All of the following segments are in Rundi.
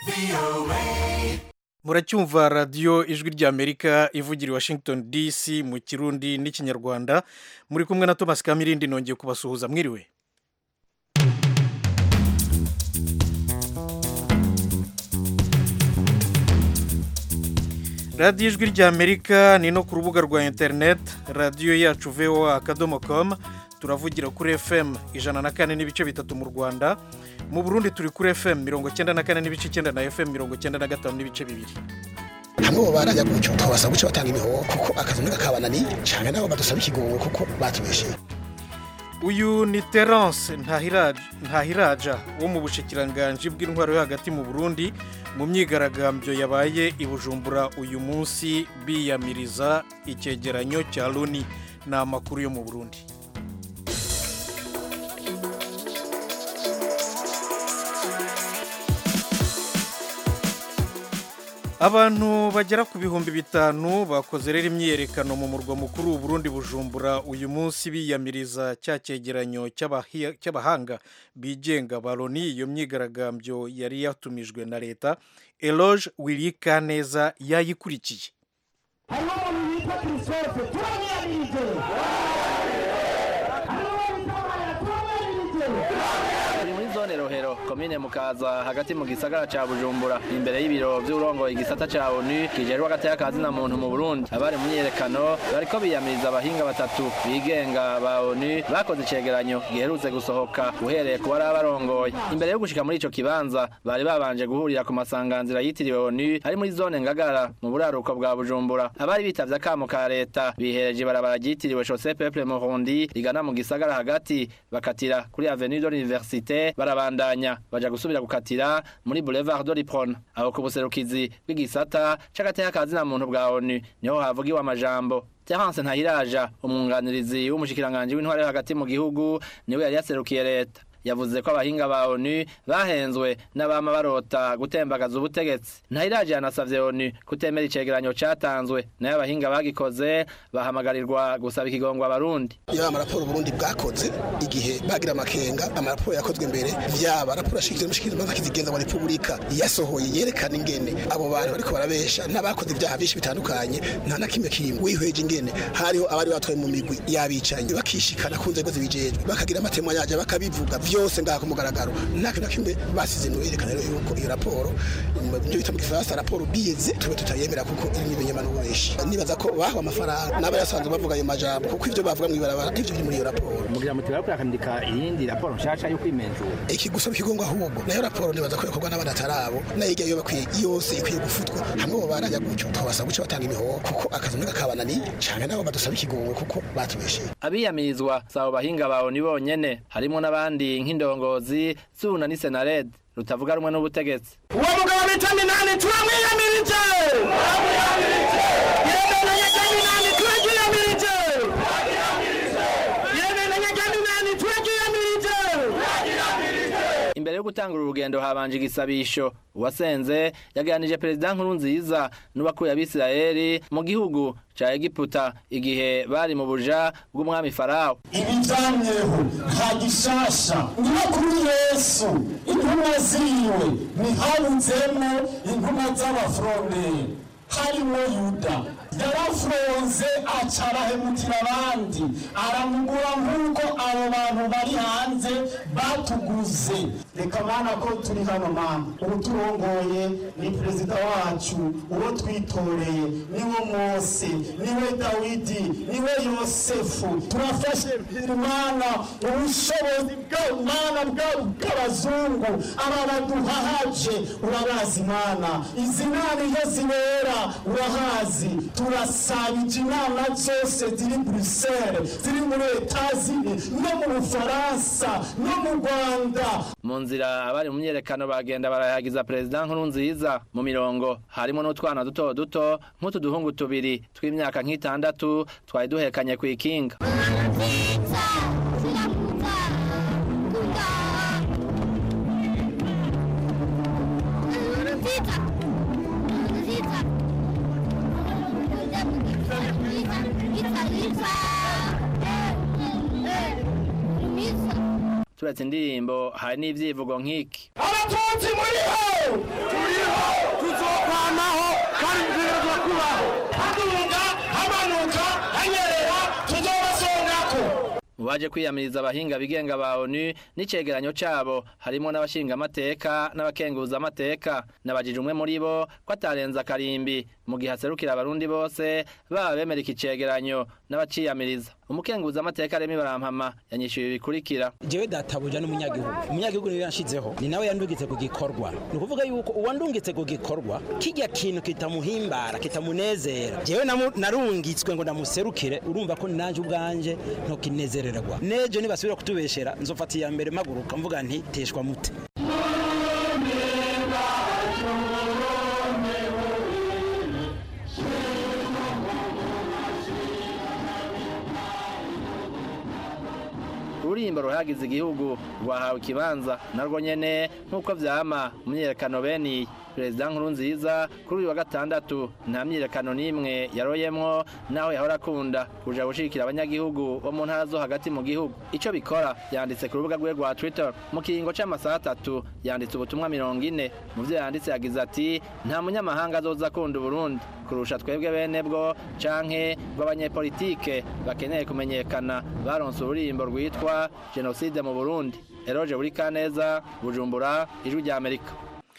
muracyumva radiyo ijwi ry'amerika ivugira i washington dc mu kirundi n'ikinyarwanda muri kumwe na thomas kamirindi nongeye kubasuhuza mwiriwe radiyo ijwi ry'amerika ni no ku rubuga rwa interineti radiyo yacu voa akadomo komu turavugira kuri fm ijana na kane n'ibice bitatu mu rwanda mu burundi turi kuri fm mirongo icyenda na kane n'ibice icyenda na fm mirongo icyenda na gatanu n'ibice bibiri hamwe bo barajya gutyo twabasaba guca batanga imihoho kuko akazi muri kakabananiye cyane nabo badusaba ikigongo kuko batubesheye uyu ni terence ntahiraja wo mu bushikiranganji bw'intwaro yo hagati mu burundi mu myigaragambyo yabaye i bujumbura uyu munsi biyamiriza icyegeranyo cya loni ni amakuru yo mu burundi abantu bagera ku bihumbi bitanu bakoze rero imyiyerekano mu murwa mukuru w'uburundi bujumbura uyu munsi biyamiriza cya cyegeranyo cy'abahanga bigenga ba loni iyo myigaragambyo yari yatumijwe na leta eloge wirika neza yayikurikiye harimo umuntu witwa christophe turamwiyamirije turi muri zone rohero komine mukaza hagati mu gisagara ca bujumbura imbere y'ibiro vy'urongoye igisata ca onu kijejwe agateka kazina muntu mu burundi abari mu myiyerekano bariko biyamiriza abahinga batatu bigenga ba onu bakoze icegeranyo giherutse gusohoka uhereye ku bari abarongoye imbere yo gushika muri ico kibanza bari babanje guhurira ku masanganzira yitiriwe onu ari muri zone ngagara mu buraruko bwa bujumbura abari bitavye akamo ka leta bihereje ibarabara ryitiriwe chaussée peuple murundi rigana mu gisagara hagati bakatira kuri avenue de l'université barabandanya baja gusubira gukatira muri boulevard de l'Ipron aho ku buserukizi bw'igisata c'agateka kazina muntu bwa ONU niho havugiwe amajambo Terence Ntahiraja umwunganirizi w'umushikiranganje w'intware hagati mu gihugu niwe yari yaserukiye leta yavuze ko abahinga ba ONU bahenzwe n'abama barota gutembagaza ubutegetsi ntahiraje yanasavye ONU kutemera icegeranyo catanzwe nayo abahinga bagikoze bahamagarirwa gusaba ikigongwa abarundi iyo amaraporo Burundi bwakoze igihe bagira amakenga amaraporo yakozwe mbere vyaba raporo ashikiriza umushikiriza maze akizigenza wa repubulika yasohoye yerekana ingene abo bantu bariko barabesha n'abakoze ibyaha byinshi bitandukanye nta na kimwe kimwe wihweje ingene hariho abari batwaye mu migwi y'abicanyi bakishikana ku nzego zibijejwe bakagira amatemo yaje bakabivuga vyose ngaha ku mugaragaro nta kintu na kimwe basize no yerekana rero yuko iyo raporo ibyo bita mu gifaransa raporo bize tube tutayemera kuko irimo ibinyamano benshi nibaza ko bahawe amafaranga n'aba yasanzwe bavuga ayo majambo kuko ivyo bavuga mw'ibarabara ivyo biri muri iyo raporo mugira muti bariko bakandika iyindi raporo nshasha yo kwimenzura iki gusaba ikigongo ahubwo nayo raporo nibaza ko yakorwa n'abandi atarabo nayo irya yo bakwiye yose ikwiye gufutwa hamwe bo barajya gutyo twabasaba guca batanga imihoho kuko akazi muri kakabananiye canke nabo badusaba ikigongo kuko batubesheye abiyamirizwa sabo bahinga bawo ni bonyene harimo n'abandi nk'indongozi zuna ni senarede rutavuga rumwe n'ubutegetsi uwo mugabo bita minani turamwiyamirije yemenanye rya minani turaryiyamirije yemenanye rya minani turaryiyamirije imbere yo gutangura urugendo habanje igisabisho uwasenze yaganije perezida nkuru nziza n'ubakuye abisirayeli mu gihugu ca egiputa igihe bari mu buja bw'umwami farawo ibijamyeho nta gishasha niyo kuri yesu intumwa ziwe ntihabudzemo intumwa z'abafuronderi harimo yuda yarafunze aca arahemukira abandi aramugura nk'uko abo bantu bari hanze batuguze reka mana ko turi hano mana ubu turongoye ni perezida wacu uwo twitoreye niwe mose niwe dawidi niwe yosefu turafashe imana ubushobozi bw'imana bw'abazungu aba baduhahaje urabazi mana izi nama iyo zibera urahazi turasabije inama zose ziri buruseli ziri muri etazini no mu bufaransa no mu rwanda mu nzira abari mu myerekano bagenda barayagiza perezida nkuru nziza mu mirongo harimo n'utwana duto duto nk'utu duhungu tubiri tw'imyaka nk'itandatu twari duhekanye ku ikinga turetse indirimbo hari n'ivyivugo nk'iki aba abatutsi muriho turiho tuzokwamaho kandi tutegerezwa kubaho haduga hamanuka hanyerera tuzobasongako mu baje kwiyamiriza abahinga bigenga ba onu n'icegeranyo cabo harimo n'abashingamateka n'abakenguzamateka nabajije umwe muri bo ko atarenza akarimbi mu gihe haserukira abarundi bose baba bemera iki cegeranyo n'abaciyamiriza umukenguzamateka remi barampama yanyishyuye ibi bikurikira jewe databuja n'umunyagihugu umunyagihugu niwe yanshizeho ni nawe yandungitse ku gikorwa ni ukuvuga yuko uwandungitse ku gikorwa kijya kintu kitamuhimbara kitamunezera jewe namu- narungitswe ngo ndamuserukire urumva ko nanje ubwanje ntokinezererwa nejo nibasubira kutubeshera nzofata iya mbere maguruka mvuga nti teshwa mute ururimbo ruhagize igihugu rwahawe ikibanza narwo nyene nk'uko vyama mu myiyerekano bene iyi perezida nkuru nziza kuri uyu wa gatandatu nta myiyerekano n'imwe yaroyemwo naho yahora akunda kuja gushigikira abanyagihugu bo mu ntara zo hagati mu gihugu ico bikora yanditse ku rubuga rwe rwa twitter mu kiringo c'amasaha atatu yanditse ubutumwa mirongo ine mu vyo yanditse yagize ati nta munyamahanga azoza akunda uburundi kurusha twebwe bene bwo canke rw'abanyepolitike bakeneye kumenyekana baronse ururimbo rwitwa jenoside mu burundi eroje buri kaneza bujumbura ijwi rya amerika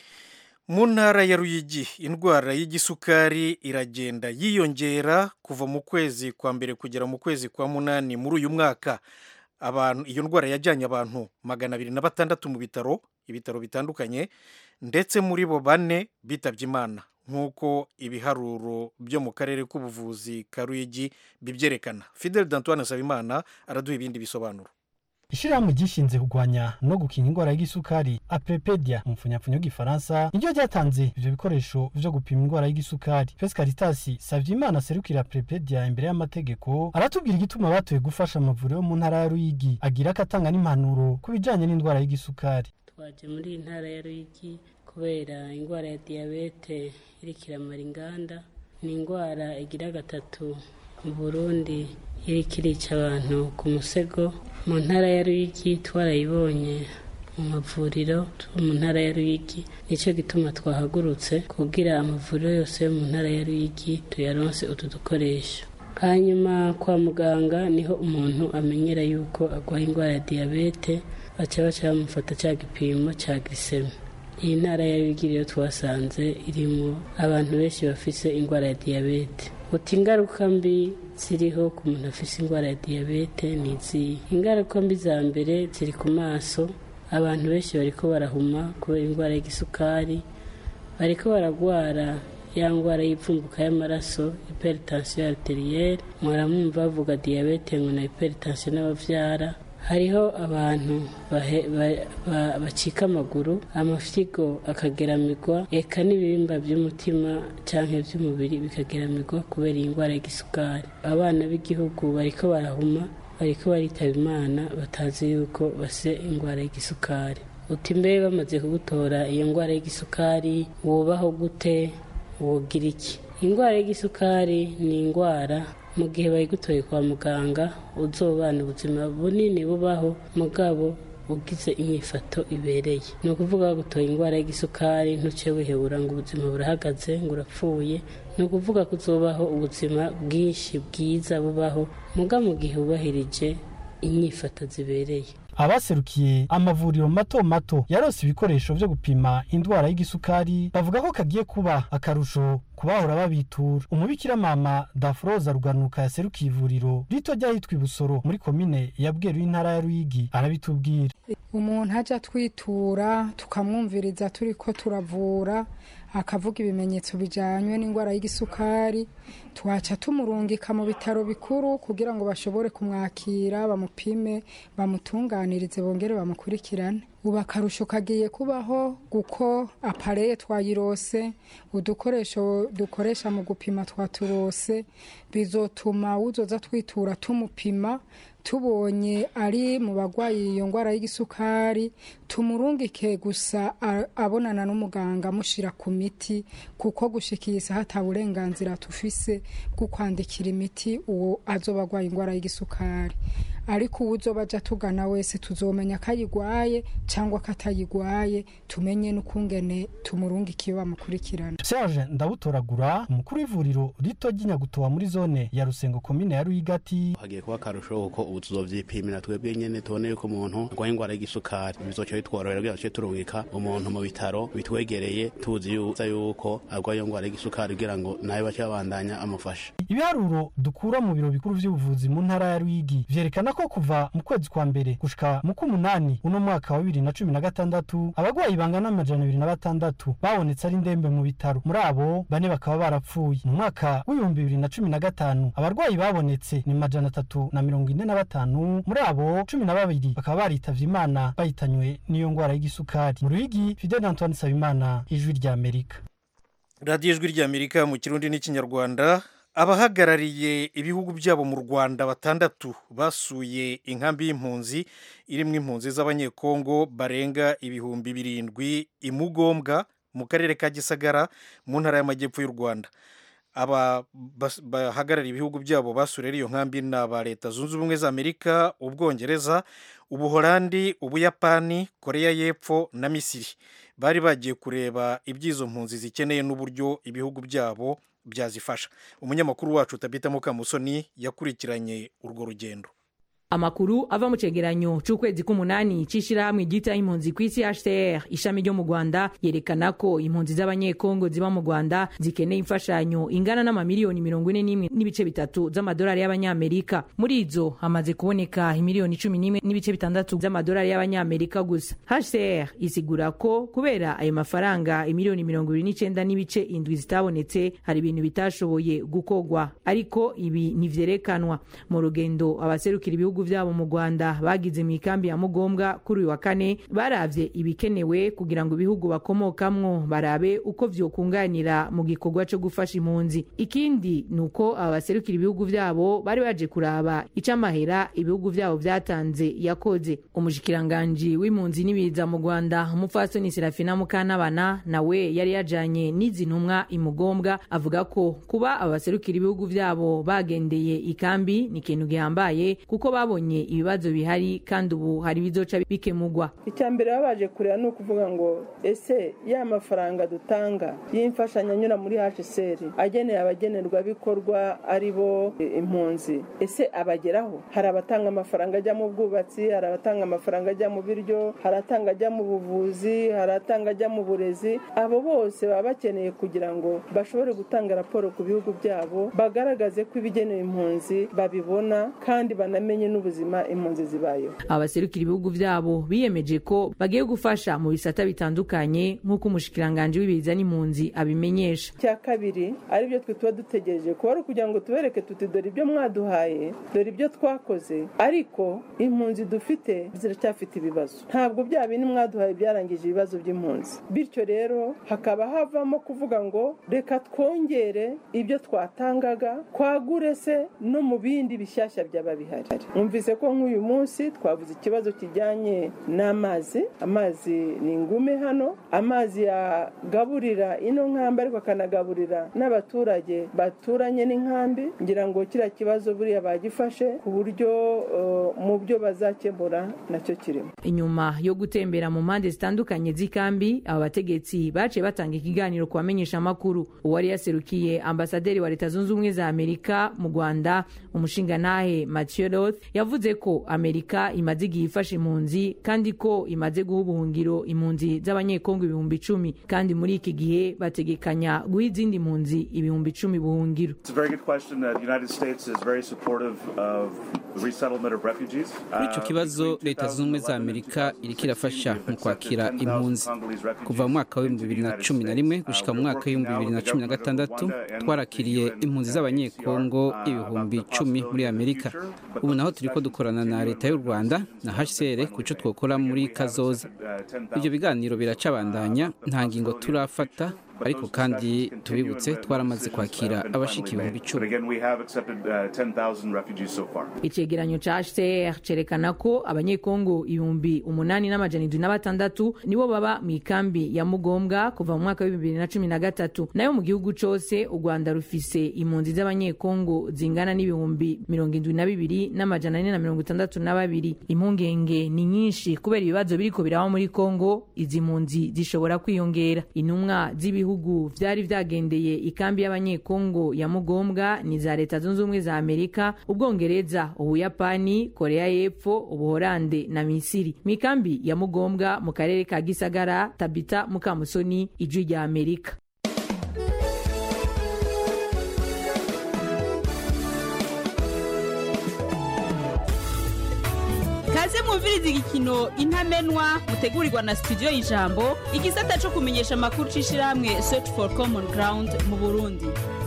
mu ntara ya ruyigi indwara y'igisukari iragenda yiyongera kuva mu kwezi kwa mbere kugera mu kwezi kwa munani muri uyu mwaka abantu iyo ndwara yajyanye abantu magana abiri na batandatu mu bitaro ibitaro bitandukanye ndetse muri bo bane bitabye imana nk'uko ibiharuro byo mu karere k'ubuvuzi ka ruyigi bibyerekana fidel dantoine nsabimana araduha ibindi bisobanuro ishirahamwe ryishinze kurwanya no gukinga indwara y'igisukari aprepedia mu mfunyapfunyo y'igifaransa niryo ryatanze ivyo bikoresho vyo gupima indwara y'igisukari pes caritasi savyimana aserukira aprepedia imbere y'amategeko aratubwira igituma batoye gufasha amavuriro yo mu ntara ya ruyigi agira ko atanga n'impanuro ku bijanye n'indwara y'igisukari twaje muri iyi ntara ya ruyigi kubera indwara ya diyabete iriko iramara inganda ni indwara igira gatatu mu burundi iriko irica abantu ku musego mu ntara ya ruyigi twarayibonye mu mavuriro yo mu ntara ya ruyigi nicyo gituma twahagurutse kugira amavuriro yose yo mu ntara ya ruyigi tuyaronse utu dukoresho hanyuma kwa muganga niho umuntu amenyera yuko arwaye indwara ya diyabete baca baca bamufata cya gipimo cya giseme iyi ntara ya ruyigi rero twasanze irimo abantu benshi bafise indwara ya diyabete uti ingaruka mbi ziriho ku muntu afise indwara ya diyabete ni izihe ingaruka mbi za mbere ziri ku maso abantu benshi bariko barahuma kubera indwara y'igisukari bariko baragwara ya ndwara y'ipfumbuka y'amaraso hypertension arterielle muramwumva bavuga diyabete ngo na hypertension n'abavyara hariho abantu bahe- ba- ba- bacika amaguru amafyigo akageramirwa eka n'ibihimba by'umutima canke by'umubiri bikageramirwa kubera iyi ndwara y'igisukari abana b'igihugu bariko barahuma bariko baritaba imana batazi yuko base indwara y'igisukari uti mbe bamaze kugutora iyo ndwara y'igisukari wubaho gute wogira iki indwara y'igisukari ni indwara mu gihe bayigutoye kwa muganga uzobana ubuzima bunini bubaho mugabo ugize inyifato ibereye ni ukuvuga gutoye indwara y'igisukari ntuce wihebura ngo ubuzima burahagaze ngo urapfuye ni ukuvuga ko uzobaho ubuzima bwinshi bwiza bubaho muga mu gihe wubahirije inyifato zibereye abaserukiye amavuriro mato mato yarose ibikoresho vyo gupima indwara y'igisukari bavuga ko kagiye kuba akarusho kubahora babitura umubikira mama dafroza ruganuka yaserukiye ivuriro rito ryahitwa ibusoro muri komine ya bweru y'intara ya ruyigi arabitubwira umuntu ajya twitura tukamwumviriza turi ko turavura akavuga ibimenyetso bijyanye n'indwara y'igisukari twaca tumurungika mu bitaro bikuru kugira ngo bashobore kumwakira bamupime bamutunganirize bongere bamukurikirane ubu akarusho kagiye kubaho kuko apareye twayirose udukoresho dukoresha mu gupima twaturose bizotuma uzoza twitura tumupima tubonye ari mu barwayi iyo ndwara y'igisukari tumurungike gusa a- abonana n'umuganga amushyira ku miti kuko gushikisa hata burenganzira tufise bwo kwandikira imiti uwo azoba arwaye indwara y'igisukari ariko uwuzoba aja tugana wese tuzomenya ko ayigwaye cyangwa ko atayigwaye tumenye n'ukungene tumurungikiye bamukurikirana serge ndabutoragura umukuru w'ivuriro rito ry'inyagutowa muri zone ya rusengo komine ya ruyigati hagiye kuba akarusho kuko ubu tuzovyipimira twebwe nyene tubone yuko umuntu arwaye ingwara y'isukari bizoca bitworohera kugira ngo turungika umuntu mu bitaro bitwegereye tuzi yuko arwaye iyo ngwara y'isukari kugira ngo nawe bace babandanya amufasha ibiharuro dukura mu biro bikuru vy'ubuvuzi mu ntara ya ruyigi vyerekana ko kuva mu kwezi kwa mbere gushika mu k'umunani uno mwaka wa bibiri na cumi na gatandatu abagwayi bangana amajana abiri na batandatu babonetse ari ndembe mu bitaro muri abo bane bakaba barapfuye mu mwaka w'ibihumbi bibiri na cumi na gatanu abarwayi babonetse ni majana atatu na mirongo ine na batanu muri abo cumi na babiri bakaba baritavye imana bahitanywe n'iyo ngwara y'igisukari mu ruyigi fidel antoine sabimana ijwi rya amerika radiyo ijwi rya amerika mu kirundi n'ikinyarwanda abahagarariye ibihugu byabo mu rwanda batandatu basuye inkambi y'impunzi irimo impunzi z'abanyekongo barenga ibihumbi birindwi imugombwa mu karere ka gisagara mu ntara y'amajyepfo y'u rwanda aba bahagarariye ibihugu byabo basuriye iyo nkambi ni aba leta zunze ubumwe za amerika ubwongereza ubuholandi ubuyapani koreya y'epfo na misiri bari bagiye kureba iby'izo mpunzi zikeneye n'uburyo ibihugu byabo byazifasha umunyamakuru wacu tabita mukamusoni yakurikiranye urwo rugendo amakuru ava mu cegeranyo c'ukwezi k'umunani c'ishirahamwe ryita impunzi kw'isi HCR ishami ryo mu Rwanda yerekana ko impunzi z'abanyekongo ziba mu Rwanda zikeneye imfashanyo ingana n'amamiliyoni mirongo ine n'imwe n'ibice bitatu z'amadolari y'abanyamerika muri izo hamaze kuboneka imiliyoni cumi n'imwe n'ibice bitandatu z'amadolari y'abanyamerika gusa HCR isigura ko kubera ayo mafaranga imiliyoni mirongo ibiri n'icenda n'ibice indwi zitabonetse hari ibintu bitashoboye gukogwa ariko ibi ntivyerekanwa mu rugendo abaserukira ibihugu ibihugu vyabo mu Rwanda bagize mu ikambi ya Mugombwa kuri uyu wa kane baravye ibikenewe kugira ngo ibihugu bakomokamwo barabe uko vyokunganira mu gikorwa co gufasha impunzi ikindi nuko abaserukira ibihugu vyabo bari baje kuraba ico amahera ibihugu vyabo vyatanze yakoze umushikiranganji w'impunzi n'ibiza mu Rwanda umupfasoni Serafina Mukantabana nawe yari yajanye n'izi ntumwa imugombwa avuga ko kuba abaserukira ibihugu vyabo bagendeye ikambi ni ikintu gihambaye kuko babonye ibibazo bihari kandi ubu hari bizoca bikemugwa icya mbere baba baje kureba ni ukuvuga ngo ese ya mafaranga dutanga y'imfashanyo anyura muri hsr ageneye abagenerwabikorwa ari bo impunzi ese abageraho hari abatanga amafaranga ajya mu bwubatsi hari abatanga amafaranga ajya mu biryo hari atanga ajya mu buvuzi hari atanga ajya mu burezi abo bose baba bakeneye kugira ngo bashobore gutanga raporo ku bihugu byabo bagaragaze ko ibigenewe impunzi babibona kandi banamenye n'ubuzima impunzi zibayeho abaserukira ibihugu byabo biyemeje ko bagiye gufasha mu bisata bitandukanye nk'uko umushikiranganji w'ibiza n'impunzi abimenyesha cya kabiri aribyo twe tuba dutegereje kuba ari ukugira ngo tubereke tuti dore ibyo mwaduhaye dore ibyo twakoze ariko impunzi dufite ziracyafite ibibazo ntabwo bya bindi mwaduhaye byarangije ibibazo by'impunzi bityo rero hakaba havamo kuvuga ngo reka twongere ibyo twatangaga twagure se no mu bindi bishyashya byaba bihari mwumvise ko nk'uyu munsi twavuze ikibazo kijyanye n'amazi amazi ni ingume hano amazi yagaburira ino nkambi ariko akanagaburira n'abaturage baturanye n'inkambi ngira ngo kiriya kibazo buriya bagifashe ku buryo mu byo bazakemura nacyo kirimo inyuma yo gutembera mu mpande zitandukanye z'ikambi aba bategetsi baciye batanga ikiganiro ku bamenyesha amakuru uwari yaserukiye ambasaderi wa leta zunze ubumwe za amerika mu rwanda umushingantahe mathieu roth yavuze ko amerika imaze igihe ifasha impunzi kandi ko imaze guha ubuhungiro impunzi z'abanyekongo ibihumbi icumi kandi muri iki gihe bategekanya guha izindi mpunzi ibihumbi icumi buhungiro kuri icyo kibazo leta zunze ubumwe za amerika iriko irafasha mu kwakira impunzi kuva mu mwaka w'ibihumbi bibiri na cumi na rimwe gushyika mu mwaka w'ibihumbi bibiri na cumi na gatandatu twarakiriye impunzi z'abanyekongo ibihumbi icumi muri amerika ubu naho turi ko dukorana na leta y'u rwanda na hcr ku cyo twakora muri kazoza ibyo biganiro biracabandanya nta ngingo turafata ariko kandi tubibutse twaramaze kwakira abashika ibihumbi icumi icegeranyo ca hcr cerekana ko abanyekongo ibihumbi umunani n'amajana indwi na batandatu nibo baba mu ikambi ya mugombwa kuva mu mwaka w'ibihumbi bibiri na cumi na gatatu nayo mu gihugu cose u rwanda rufise impunzi z'abanyekongo zingana n'ibihumbi mirongo indwi na bibiri n'amajana ane na mirongo itandatu na babiri impungenge ni nyinshi kubera ibibazo biriko biraba muri kongo izi mpunzi zishobora kwiyongera intumwa z'ibihugu vyari vyagendeye ikambi y'abanyekongo ya mugombwa ni za leta zunze ubumwe za amerika ubwongereza ubuyapani korea y'epfo ubuhorande na misiri mu ikambi ya mugombwa mu karere ka gisagara tabita mukamusoni ijwi rya amerika kaze mwumviriza igikino intamenwa mutegurirwa na studio y'ijambo igisata cyo kumenyesha amakuru c'ishirahamwe search for common ground mu burundi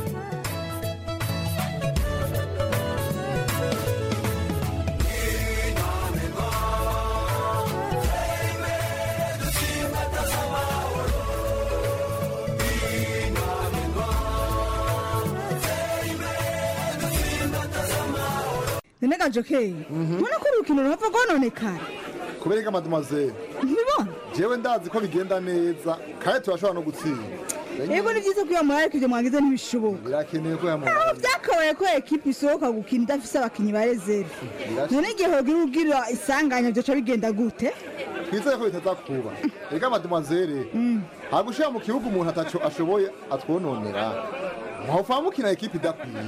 none jokeye mbona ko urukino ruhava rwononekara kubereka mademoiselle ntibibona jewe ndazi ko bigenda neza kandi turashobora no gutsinda yego ni byiza ko iyo murari ibyo mwagize ntibishoboka birakeneye ko aho yamubara byakabaye ko ekipa isohoka gukina idafise abakinnyi ba reserve none igihe hogira ugira isanganya byoca bigenda gute twizeye ko bitaza kuba reka mademoiselle ntabwo ushira mu kibuga umuntu ataco ashoboye atwononera mwopfa mukina ekipa idakwiye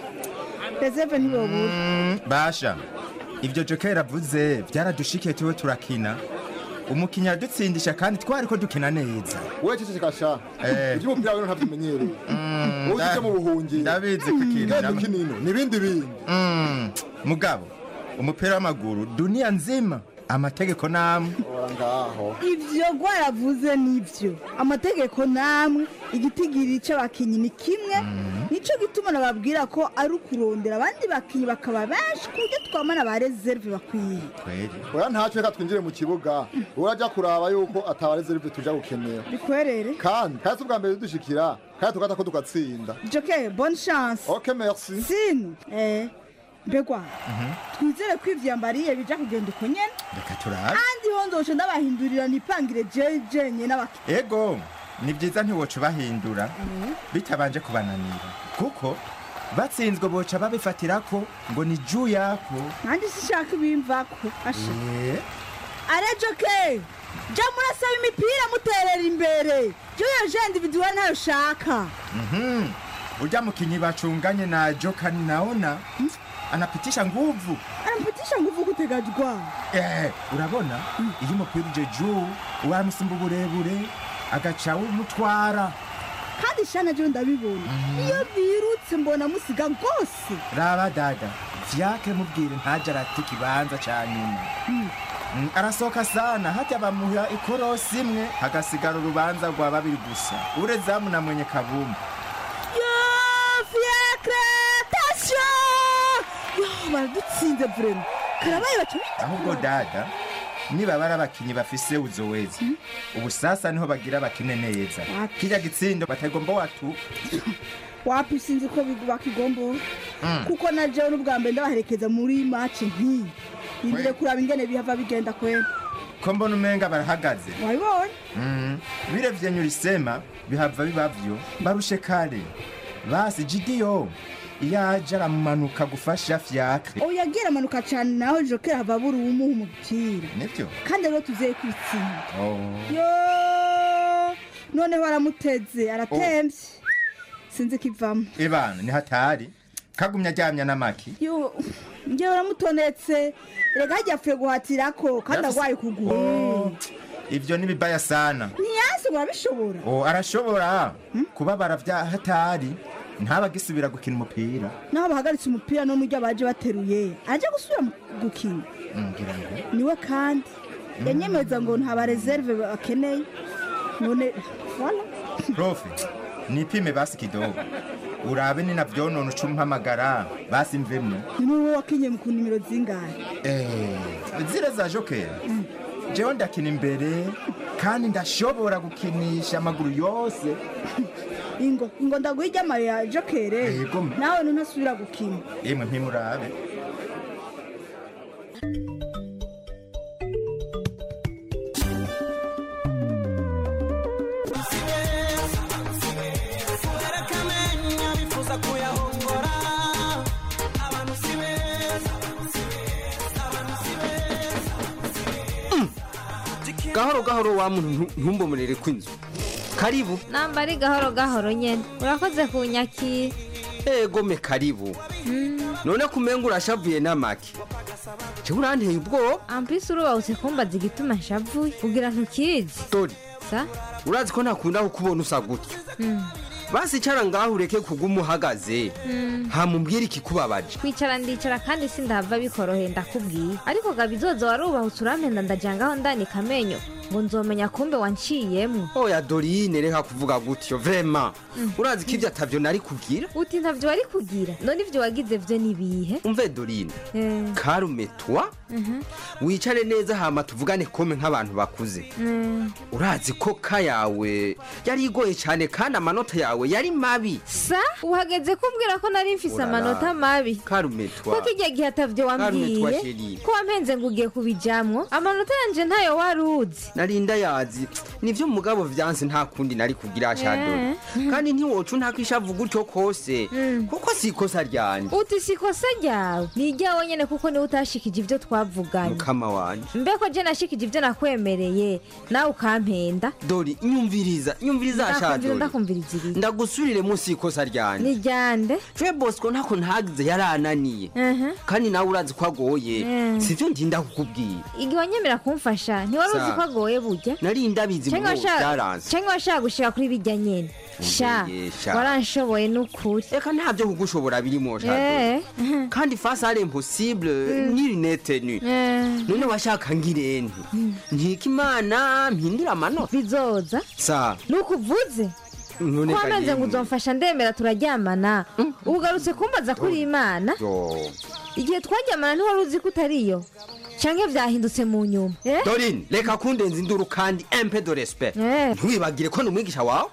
reserve ntibobura basha ibyo jokeri avuze byaradushikiye tuwe turakina umukinnyi aradutsindisha kandi twari ko dukina neza wowe ceceka sha Eh. iby'umupira rero ntabyimenyereye wowe ujye mu buhungiro ndabizi kukinira Genda ukinino n'ibindi bindi Mm, mugabo umupira w'amaguru duniya nzima amategeko namwe ora ngaho ivyo rwaravuze nivyo amategeko namwe igitigiri c'abakinyi ni kimwe nico gituma nababwira ko ari ukurondera abandi bakinyi bakaba benshi ku buryo twamana ba reserve bakwiye oya ntacyo reka twinjire mu kibuga urajya kuraba yuko atabarezerive tuja gukenera bikwerere kandi kandi si ubwa mbere dushikira kandi tugata ko tugatsinda joke bonne chance ok merci sino eh mbegwa twizere ko ivyambariye bija kugenda uko nyene reka turabe kandi ho nzoca ndabahindurira nipangire jeje nye n'abakinyi ego ni byiza ntiwoca ubahindura bitabanje kubananira kuko batsinzwe boca babifatira ko ngo ni juu yako nanjye sishaka ibimvako asha Eh, are joke ja murasaba imipira muterera imbere joyo je individuel ntayo shaka mhm. urya mukinyi bacunganye na jokani naona anapitisha nguvu anampitisha nguvu kutegajwa Eh, urabona iyo umupira uje juu wamusumba uburebure agaca umutwara kandi shana jo ndabibona iyo birutse mbona musiga rwose raba dada vyake mubwire ntaje arata ikibanza ca nyuma Mm, arasohoka sana hata bamuha ikorosi imwe hagasigara urubanza rwa babiri gusa urezamu na mwenye kabumbu yo fiacre tasyo yo baradutsinze vrema karabaye baca ahubwo dada niba bari abakinyi bafise uzoweza ubu sasa niho bagira bakine neza kirya gitsindo batagomba watu wapi sinzi ko bigu- bakigombora Mm. kuko na jewe n'ubwa mbere ndabaherekeza muri maci nk'iyi nindire kuraba ingene bihava bigenda kwera ko mbona umenga barahagaze wabibonye Mm, birevye nyurisema bihava bibavyo barushe kare basi jidiyo iyo aje aramumanuka gufasha fyakre oya agira amanuka cane naho jokera hava abura uwumuha umupira nivyo kandi rero tuzeye kwitsinda Oh. yo noneho aramuteze aratemvye sinzi kivamo ibana ni hatari kagumya aryamya n'amaki yo njyewe aramutonetse rega hajya apfuye guhatirako kandi Yafise- agwaye ukuguru ivyo ni bibaya sana ntiyasi urabishobora oh, arashobora kubabara vya hatari ntabagisubira gukina umupira naho bahagaritse umupira no muryo baje bateruye aje gusubira mu gukina Mm, ngira ngo niwe kandi yanyemeza ngo nta bareserve bakeneye none wala profe nipime basi kidogo urabe ni navyonona uca umpamagara basi mvemwo ni wowe wakinye mu ku nimero zingahe Eh, zile za jokera jewe ndakina imbere kandi ndashobora gukinisha amaguru yose ingo ingo ndaguha iry'amayo ya jokere Yego. nawe ntunasubira gukina yemwe mpimurabe gahoro gahoro wa muntu ntu- ntumbomurere kw'inzu karibu namba ari gahoro gahoro nyene urakoze kunyakira egome karibu none kumenga urashavuye n'amaki jewe uranteye ubwoba ampisi urubahutse kumbaza igituma nshavuye kugira ntukizi dori sa urazi ko ntakunda kukubona usa gutyo Mm. basi icara ngaho ureke kuguma uhagaze Mm. hamubwira ikikubabaje kwicara ndicara kandi sindahava bikoroheye ndakubwiye ariko gabizoza warubahutse urampenda ndajangaho ndanika amenyo ngo nzomenya kumbe wanciyemwo oya dorine reka kuvuga gutyo vrema Mm. urazi ko ibyo atavyo nari kugira uti ntavyo wari kugira none ivyo wagize vyo nibihe umve dorine Eh, karume twa mhm, wicare neza hama tuvugane kome nk'abantu bakuze mm. urazi ko ka yawe yari igoye cyane kandi amanota yawe yari mabi sa uhageze kumbwira ko nari mfise Urara. amanota mabi karume twa ko kijya gihe atavyo Karume twa wambwiye chérie. ko wampenze ngo ugiye kubijamwo amanota yanje ntayo wari uzi narinda yazi nivyo mugabo vyanse nta kundi nari kugira shadori Eh. kandi ntiwoca untakishavu gutyo kose kuko si ikosa ryanje uti si ikosa ryawe ni iryawe nyene kuko niwe utashikije ivyo twavuganye mukama wanje mbeko je nashikije ivyo nakwemereye nawe ukampenda dori nyumviriza nyumviriza Ndakumvira, shadori ndakumviriza ibiri ndagusubirire munsi y'ikosa ryanje ni ryande je bosco ntako ntagize yarananiye Mhm. kandi nawe urazi ko agoye Mm. sivyo ndinda kukubwira igihe wanyemera kumfasha ntiwari uzi Sa. ko agoye burya nari ndabizi Canke ngo washaka- byaranze canke washaka gushika kuri bijya nyene sha Umbeye, sha. waranshoboye n'ukuri reka ntabyo kugushobora birimo shadori Eh. kandi face ari impossible ni rinete nu Eh. none washaka ngirente nkika imana mpindura amanota bizoza sa nukuvuze none ko wamenze ngo kageni. uzomfasha ndemera turaryamana ugarutse kumbaza kuri imana Yo. igihe twaryamana ntiwari uzi ko utariyo canke vyahindutse mu nyuma Eh? dorine reka kundenza induru kandi empe de respect Eh. ntiwibagire ko ni umwigisha wawe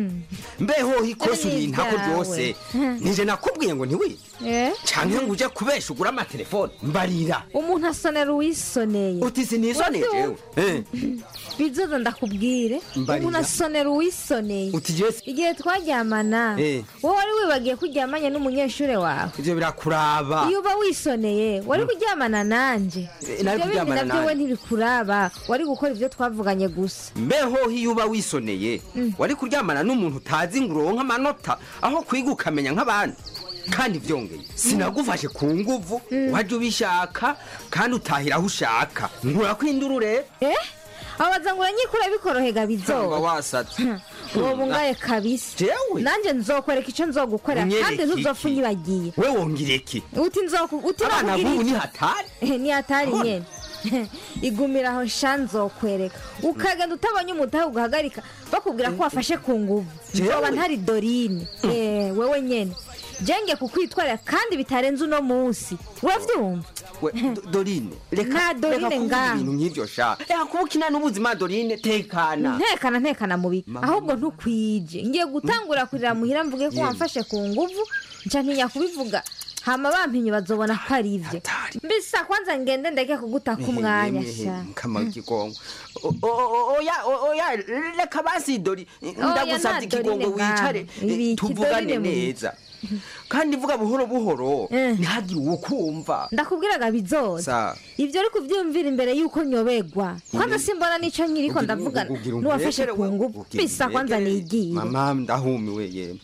mbeho ikosa Ni uri ntako ibyawe. ryose nije nakubwiye ngo ntiwige Eh? canke ngo uje kubesha ugura amatelefone mbarira umuntu asonera uwisoneye uti sinisoneye jewe Eh, bizoza ndakubwire Mbarira. umuntu asonera uwisoneye uti jewe igihe twaryamana Eh. wowe wari wibagiye ko uryamanye n'umunyeshuri wawe ivyo birakuraba iyo uba wisoneye wari kuryamana nanje Eh, nari ibyo bindi kuryamana nabyo we nanje. ntibikuraba wari gukora ibyo twavuganye gusa mbeho iyo uba wisoneye wari kuryamana n'umuntu utazi ngo uronke amanota aho kwiga ukamenya nk'abandi kandi vyongeye sinagufashe ku nguvu waje ubishaka kandi utahira aho ushaka nkurakwinduru rero eh abaza ngo uranyikura bikorohega Nsanga bizoba wasatse uwo bungaye kabisa jewe nanjye nzokwereka icyo nzogukorera Unyereke kandi ntuzopfa iki? unyibagiye we wongera iki uti nzoku uti abana nakubwira b'ubu iki? ni hatari Eh, ni hatari Abona. nyene igumira aho sha nzokwereka ukagenda utabonye umutahe ugahagarika bakubwira ko wafashe ku nguvu Jewe? nzoba ntari dorine Eh, wewe nyene jenge kukwitwarira kandi bitarenze uno munsi uravyumva we Do- dorine reka Nta Dorine reka kuvuga ngaho. ibintu nk'ivyo sha reka kuba ukina n'ubuzima dorine tekana ntekana ntekana mubi ahubwo ntukwije ngiye gutangura kurira muhira mvuge ko Yemwe. wamfashe ku nguvu nca ntinya kubivuga hama bampinye bazobona ko ari ivyo mbisa kwanza ngende ndeke kugutaka umwanya sha kama kigongo O- o- o- oya o- oya reka basi dori ndagusabye nta Dorine ikigongo wicare ngaho. Ibiki, eh, tuvugane Dorine mu biki? neza kandi vuga buhoro buhoro ntihagire uwo kumva ndakubwiraga bizoza sa ivyo uri kuvyumvira imbere yuko nyobegwa kwanza Mm. simbona nico nkiriko ndavugana ugira nuwafashe umbegere ku we, nguvu ugira bisa kwanza umbegere. nigiye mama ndahumiwe yemwe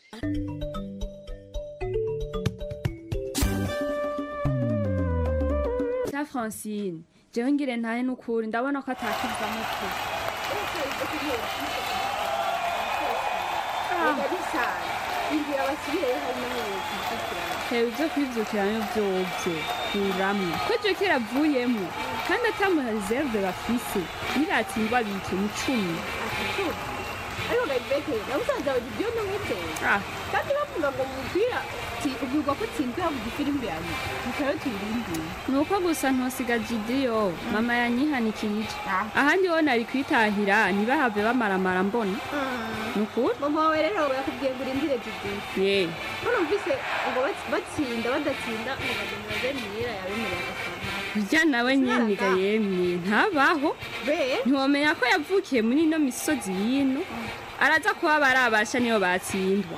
cya francine jewe ngire ntahe n'ukuri ndabona ko atakivamo pe hewe ibyo kwibyukiramo byobyo kuramwo ko iryo kiravuyemo kandi atamuha reserve bafise niratsindwa bike mu cumi ariko gayibeke namusanze aho ibyo n'umwiteye Ah. kandi bavuga ngo mu mupira ti- ubwirwa ko utsinzwe havuga ifirimbi yanyu bikaba tuyirindiye ni uko gusa ntosiga jidiyo mama yanyihanikirije ahandi ho nari kwitahira ntibahave bamaramara mbona ni ukuri mama wawe rero yakubwiye ngo urindire jidiyo ye ko numvise ngo bats- batsinda badatsinda ngo bageni baganira yabemereye agafana burya nawe nyeniga yemye ntabaho ntiwamenya ko yavukiye muri ino misozi y'ino araza kuba barabasha niyo batsindwa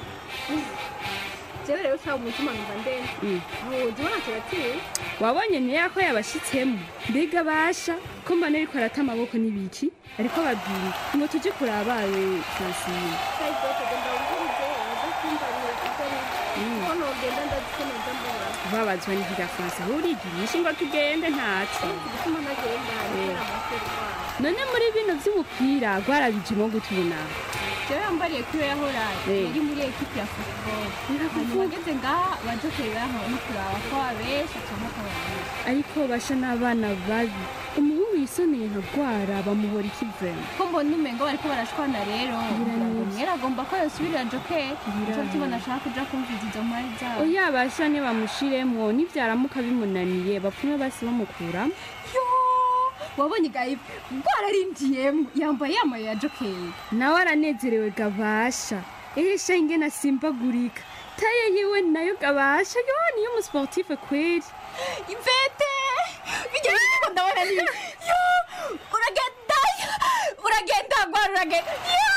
jewe rero ushaka umutima numva ndende Mm. ntuzi ubona turatsinda wabonye niya ko yabashitsemo mbega basha ko mbona ariko arata amaboko n'ibiki ariko babwira ngo tujye kurabaye francine kayibeke genda wumvirize adakumvanira ibyo ari Mm. ko nogenda ndazikomeza mbona babazwa n'irya france aho urigirisha ngo tugende ntaco igituma ntagenda Eh. gukora amaseri wayo none muri bino vy'umupira rwarabijemo gutuna jewe yambariye kuri yahora Eh. yari muri ekipi ya football hanyuma ageze ngaha bajokeri baho no kuraba ko abenshi cyangwa ko babiri ariko basha n'abana babi umuhungu yisoneye nka rwara bamuhora ikivema ko mbona umengo bariko barashwana rero Biranivye. mwera agomba ko yosubirira jokeri nico Biranivye. tubona ashaka kuja kumviza izo mari zabo oya basha nibamushiremwo nivyaramuka bimunaniye bapfume basi bamukuramo yo wabonye gayive rwararindiyemo yambaye yamaye ya jokeri nawe aranezerewe gabasha ehesha ingene asimbagurika taye yiwe nayo gabasha yo niyo umusportife kweri ivete bigeze ko ndabona ni yo uragenda uragenda gwara uragenda yo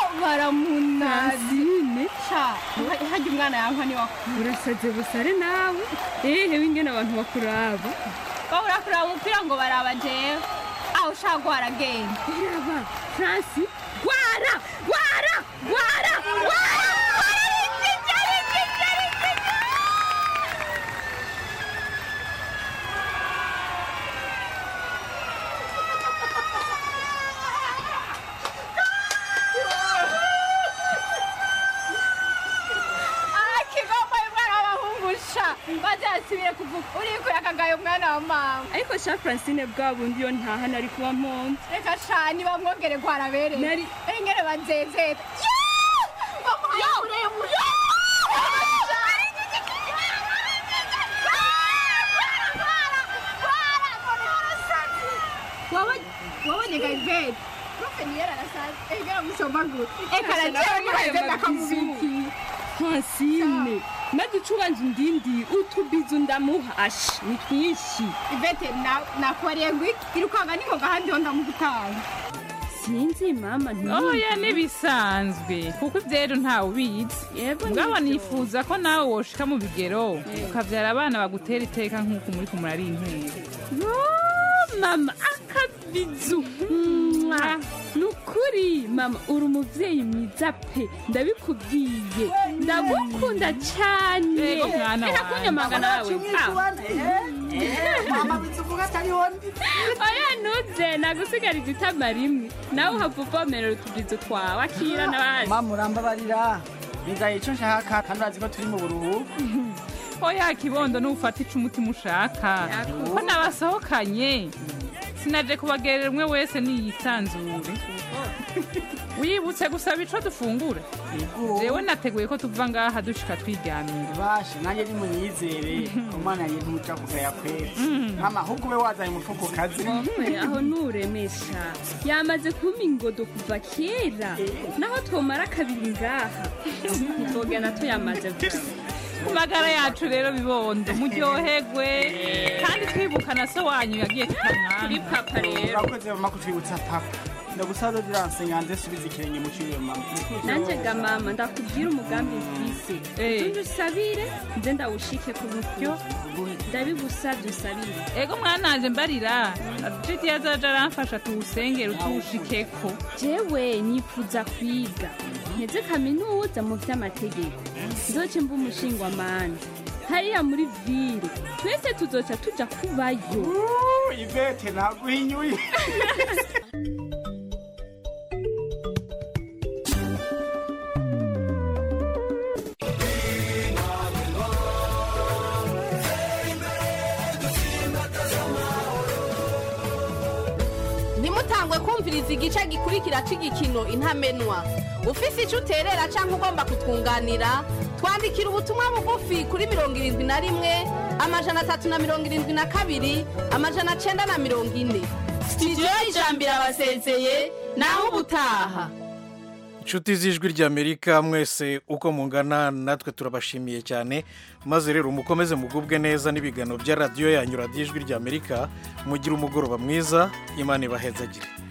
baramunazine sha hajya umwana yankwa ni wakuru urasaze busare nawe ehe wingene abantu bakuraba babura kuraba umupira ngo baraba jewe aho ushaka gwaragenda iraba franci gwara gwara gwara gwara akigomba umwana w'abahungusha maze yasubire kuvuga uriko yakagaye umwana wa mama ariko sha francine bwa bundi yo ntahana ari kuba mponze reka sha nibamwongere gwarabereye Nari- engere banzezeta bamuhaye muremure wabonye gaiberi profe niyera arasaza engera musomaguru eka najewe niheze ndakamubiki francine maze ucubanje indindi utubizu ndamuhasha ni twinshi ivete nakubariye ngo iki irukanga niko gahandi ho ndamugutanga sinzi mama oya ntibisanzwe kuko ibyero ntawe ubizi ngabo nifuza ko nawe woshika mu bigero ukabyara abana bagutera iteka nk'uko muri kumura ari intera yo mama akabizu Mwah. ni ukuri mama uri umubyeyi mwiza pe ndabikubwiye ndagukunda cyane Yego, mwana Reka wanjye. kunyamaga nawe mama bizuvuga atariho ndi oya ntuze nagusigarije itama rimwe nawe uhava uvomerera utubizo twawe akira n'abandi mama urambabarira bigaye icyo nshaka kandi urazi ko turi mu buruhuko oya kibondo n'ufata ico umutima ushaka ko nabasohokanye sinaje kubagerera umwe wese niyisanzure wibutse gusaba ico dufungura jewe nateguye ko tuva ngaha dushika twiryamira basha nanjye ni munyizere umwana yanjye ntuca kugaya kwera mama ahubwo ube wazanye umufuko kazi Mwe, aho nuremesha yamaze kumpa ingodo kuva kera naho twomara kabiri ngaha ntitwogana tuyamaze gusa ku magara yacu rero bibondo muryoherwe kandi twibuka na so wanyu yagiye tukamwana kuri papa rero urakoze mama kutwibutsa papa ndagusaza ziranse nyanze subiza ikirenge mu ciwe mama nanjye ga mama ndakubwira umugambi mfise utunde usabire nze ndawushike ku buryo ndabigusabye usabire ego mwananje mbarira jiti yazaja aramfasha tuwusengera utuwushikeko jewe nifuza kwiga nteze kaminuza mu vy'amategeko nzoce mba umushingwamanza hariya muri vile twese tuzoca tuja kubayo ivete naguhinyuye ntimutangwe kumva kumviriza igice gikurikira cy'igikino intamenwa ufise icyo uterera cyangwa ugomba kutwunganira twandikira ubutumwa bugufi kuri mirongo irindwi na rimwe amajana atatu na mirongo irindwi na kabiri amajana cyenda na mirongo ine sitidiyo y'ijambo irabasezeye naho ubutaha inshuti z'ijwi ry'amerika mwese uko mungana natwe turabashimiye cyane maze rero mukomeze mugubwe neza n'ibiganiro bya radiyo yanyu radiyo ijwi ry'amerika mugire umugoroba mwiza imana ibahezagire